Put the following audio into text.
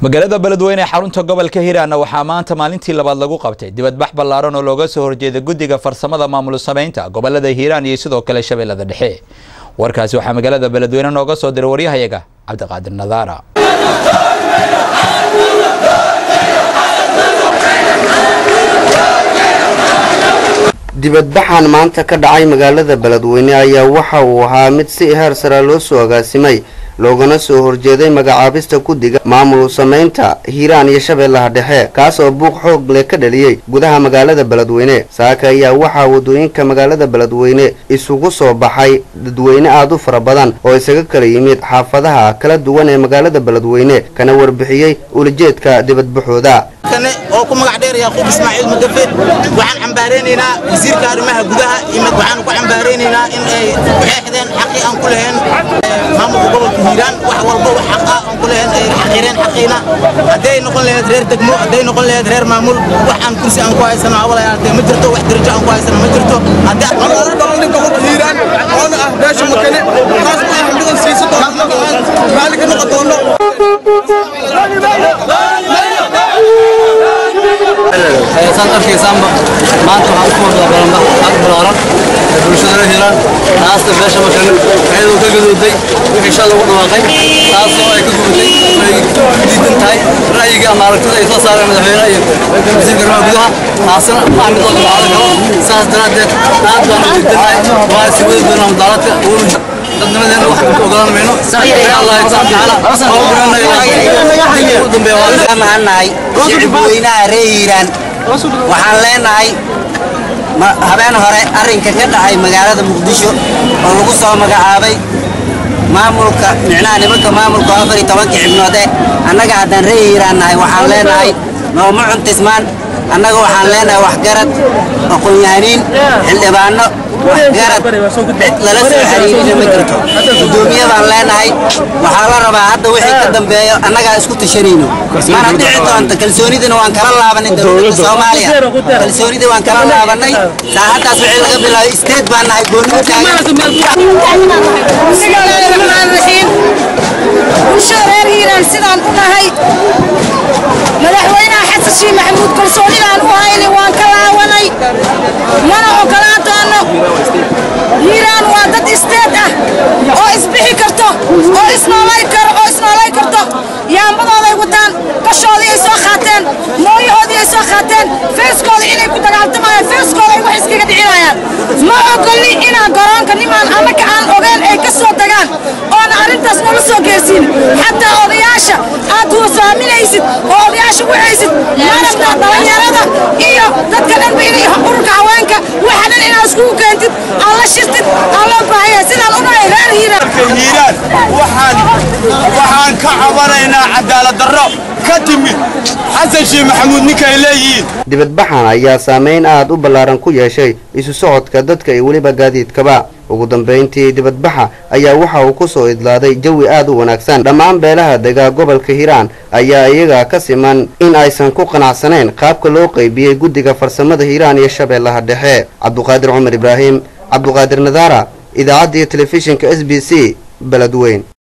magaalada beledweyne ee xarunta gobolka hiiraanna waxaa maanta maalintii labaad lagu qabtay dibadbax ballaaran oo looga soo horjeeda guddiga farsamada maamul samaynta gobolada hiiraan iyo sidoo kale shabeellada dhexe warkaasi waxaa magaalada beledweyne nooga soo diray waryahayaga cabdiqaadir nadaara dibadbaxan maanta ka dhacay magaalada beledweyne ayaa waxa uu ahaa mid si heer sare loo soo agaasimay loogana soo horjeeday magacaabista guddiga maamul samaynta hiiraan iyo shabeellaha dhexe kaas oo buuq xoog leh ka dhaliyey gudaha magaalada beledweyne saaka ayaa waxaa waddooyinka magaalada beledweyne isugu soo baxay dadweyne aada u fara badan oo isaga kala yimid xaafadaha kala duwan ee magaalada beledweyne kana warbixiyey ulajeedka dibadbaxooda oo ku magac dheer yaquub ismaaciil mudafe waxaan cambaaraynaynaa wasiirka arrimaha gudaha waxaan ku cambaaraynaynaa in ay xeexdeen xaqii aan ku lahayn maamulka gobolka hiiraan wax walba wax xaqa aan ku lahayn ay xaqireen xaqiina hadday noqon lahayd reer degmo hadday noqon lahayd reer maamul wax aan kursi aan ku haysano awalayaatee ma jirto wax darajo aan ku haysano ma jirto haddii dhalan gobolka hiiraan oona ah beesha makane taas ma ah midan siisan doono raalli ka noqon doono saad arkaysaanba maanta waxaan ku hordaa balanbax aad balaaran ee bulshada la hiiraan taasna beesha makane iyadoo ka gadooday wixii shal lagu dhawaaqay taasoo ay ka gubatay ay diidan tahay ra'yiga ama aragtida ay soo saareen madaxweynaha iyo wasiirka arrimaha gudaha taasna ma ah mid loo dabacada karo saas daraaddeed aad baan u diidanahay waa si wada doonaa mudaaradka uuna dadnimadeena wax ku ogolaan mayno insha allah tacaala ugu dambeeya waa nahay shicibweynaha reer hiiraan waxaan leenahay habeen hore arrinka ka dhacay magaalada muqdisho oo lagu soo magacaabay maamulka micnaha nimanka maamulka afar iyo tobanka xibnoode annaga haddaan reer hiiraan nahay waxaan leenahay nooma cuntismaan annaga waxaan leenahay waxgarad aqoon-yahaniin xildhibaano waxgarad lala soo xiriirina ma jirto guddoomiye baan leenahay waxaa la rabaa hadda wixii ka dambeeyo annagaa isku tashanayno mana dhici doonta kalsoonidina waan kala laabanay dowladda soomaaliya kalsoonidii waan kala laabanay saacaddaas wixii laga bilaabo isteed baan nahay goonni bismillahirrahmaanirrahiim bulshada reer hiiraan sidaan u nahay madaxweynaha xasan shiih maxamuud kalsoonidaan u hayni waan ka laawanay mana ogolaan doono hiiraan waa dad isteed ah oo isbixi karto oo isnoolay karo oo isnoolay karto yaambadooday wataan gashoodii ay soo qaateen mooyahoodii ay soo qaateen feeskooda inay ku dagaaltamayaan feeskooda ay wax iskaga dhicinayaan ma ogolni inaan garoonka nimaan annaga aan ogeen ay ka soo tagaan oona arrintaas nala soo geersiin xataa odayaasha aad hoosaaminaysid oo odayaasha wacaysid marabta dhallinyarada iyo dadka dhanba inay ururka haweenka waxa dhan inaad iskugu keentid aan la shirtid aan loo baahaya sidaan u nahay reer hiiraan hiiraan waxaan waxaan ka cabanaynaa cadaalad darro ka timid xasan shiih maxamuud ninkay leeyihiin dibadbaxan ayaa saameyn aad u ballaaran ku yeeshay isu socodka dadka iyo weliba gaadiidkaba ugu dambayntii dibadbaxa ayaa waxa uu ku soo idlaaday jawi aad u wanaagsan dhammaan beelaha degaa gobolka hiiraan ayaa iyaga ka siman in aysan ku qanacsanayn qaabka loo qaybiyey guddiga farsamada hiiraan iyo shabeellaha dhexe cabduqaadir cumar ibraahim cabduqaadir nadaara idaacadda iyo telefishinka s b c beledweyn